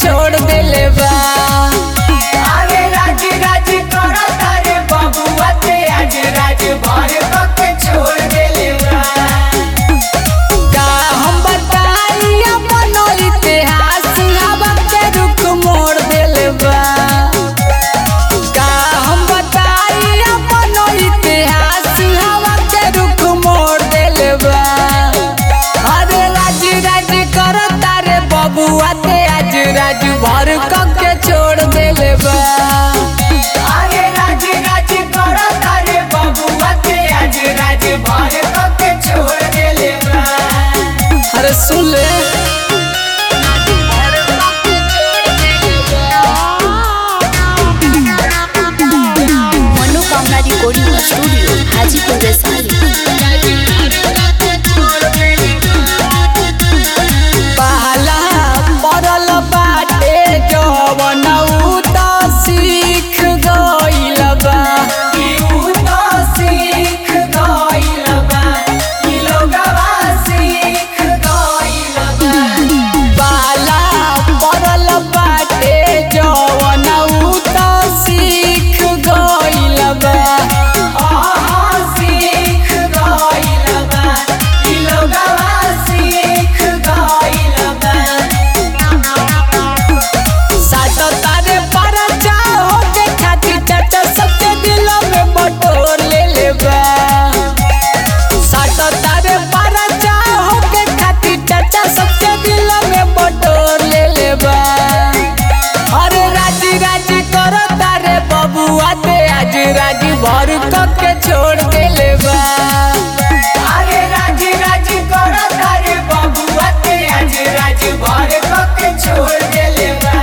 छोड़ देले बा अरे राज राज करता रे बबुआ ते आज राज भर के छोड़ देले बा का हम बताई अपन इतिहास हवा के रुख मोड़ देले बा का हम बताई अपन इतिहास हवा के रुख मोड़ देले बा अरे राज राज करता रे बबुआ ते आज राज भर के छोड़ देले बा अरे राज राज करता रे बबुआ ते आज राज भर के छोड़ देले बा अरे सुन ले मनोकामना रिकॉर्डिंग स्टूडियो हाजीपुर वैशाली पहला पड़ल बाटे जवन उ त सीख गइल बा यू तो सीख गइल बा ई लोगवा सीख गइल बा पहला पड़ल बाटे जवन उ त सीख गइल बा आहा सीख गइल बा ई लोगवा सीख गइल बा सात तारे पर चाहो के खातिर चाचा सबके दिलों में बटोर ले ले बा सात तारे पर चाहो के खातिर चाचा सबके दिलों में बटोर ले ले बा अरे राजी राजी करो तारे बबुआ ते आज राजी भर के छोड़ देले बा अरे राज राज करता रे बबुआ ते आज राज भर के छोड़ देले बा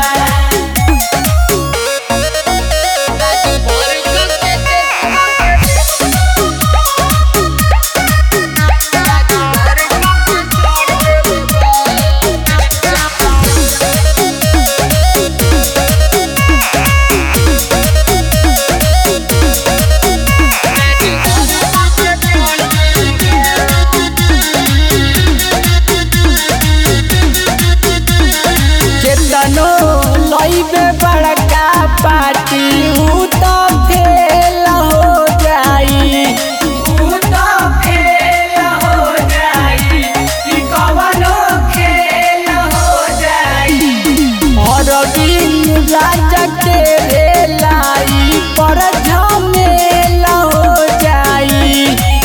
केतनो लइबे बड़का पार्टी उ त फेल हो जाई तू तो फेल हो जाई ई कवनो खेल हो जाई और दिन राजा के रे लाई पर झमेल हो जाई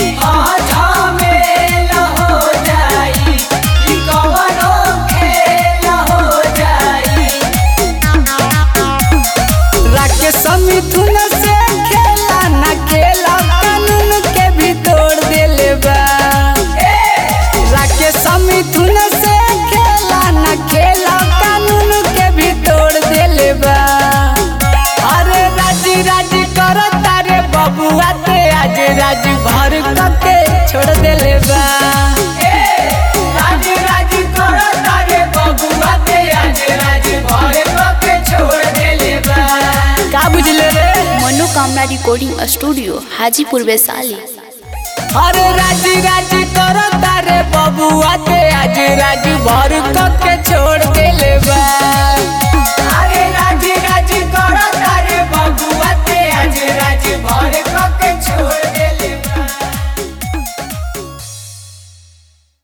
झमेल हो जाई ई कवनो खेल हो जाई राकेश मिथुन से खेला ना खेला कानून के भी तोड़ देले बा राकेश मिथुन से खेला ना खेला कानून के भी तोड़ देले बा अरे राजी राजी करो तारे बबुआ ते आज राज भर के छोड़ देले बा राज राज करो तारे बबुआ ते आज राज भर के छोड़ देले बा का बुझले रे मनोकामना रिकॉर्डिंग स्टूडियो हाजीपुर वैशाली अरे राजी राजी करो तारे बबुआ ते आज राज भर के छोड़ देले बा